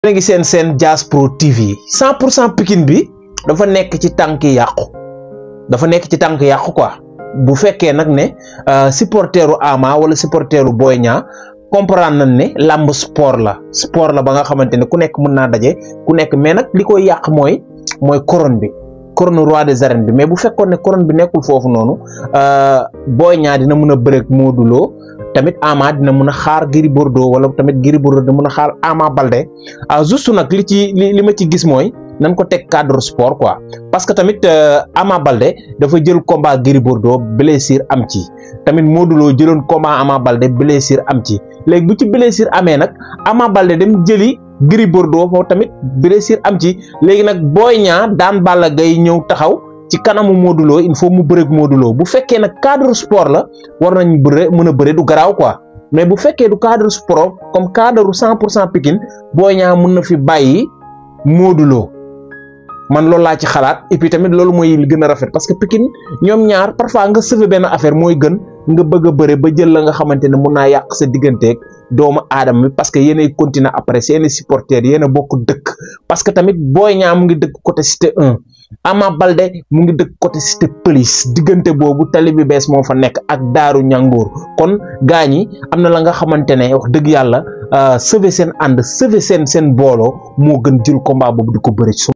yéen a ngi seen seen Dias Pro TV 100 pour cent Pikine bi dafa nekk ci tànk yàqu dafa nekk ci tànk yàqu quoi bu fekkee nag ne supporteru Ama wala supporteru Boy Niang comprendre nañ ne làmb sport la sport la ba nga xamante ne ku nekk mën naa daje ku nekk mais nag li koy yàq mooy mooy couronne bi couronne roi des arènes bi mais bu fekkoon ne couronne bi nekkul foofu noonu Boy Niang dina mën a bëreeg Modou Lo tamit Ama dina mën a xaar Gris Bordeaux wala tamit Gris Bordeaux dina mën a xaar Ama Baldé ah juste nag li ci li li ma ci gis mooy nañ ko teg cadre sport quoi parce que tamit Ama Baldé dafa jël combat Gris Bordeaux blessure am ci tamit Modou Lo jëloon combat Ama Baldé blessure am ci léegi bu ci blessure amee nag Ama Baldé dem jëli Gris Bordeaux foofu tamit blessure am ci léegi nag Boy Niang daan Balla Gaye ñëw taxaw ci kanamu Modou Lo il faut mu bëreeg Modou Lo bu fekkee nag cadre sport la war nañ bëre mën a bëre du garaaw quoi mais bu fekkee du cadre sport comme cadre cent pour cent Pikine Boy Niang mën na fi bàyyi Modou Lo man loolu laa ci xalaat et puis tamit loolu mooy li gën a rafet parce que Pikine ñoom ñaar parfois nga sauver benn affaire mooy gën nga bëgg a bëre ba jël la nga xamante ne mun naa yàq sa digganteeg doomu aadama bi parce que yéenay continuer après seen supporters yéen a bokk dëkk parce que tamit Boy Niang mu ngi dëkk côté cité 1 Ama Baldé mu ngi dëkk côté cité police diggante boobu tali bi bees moo fa nekk ak daaru ñangoor kon gaa ñi am na la nga xamante ne wax dëgg yàlla sauver seen ànd sauver seen seen booloo moo gën jël combat boobu di ko bëri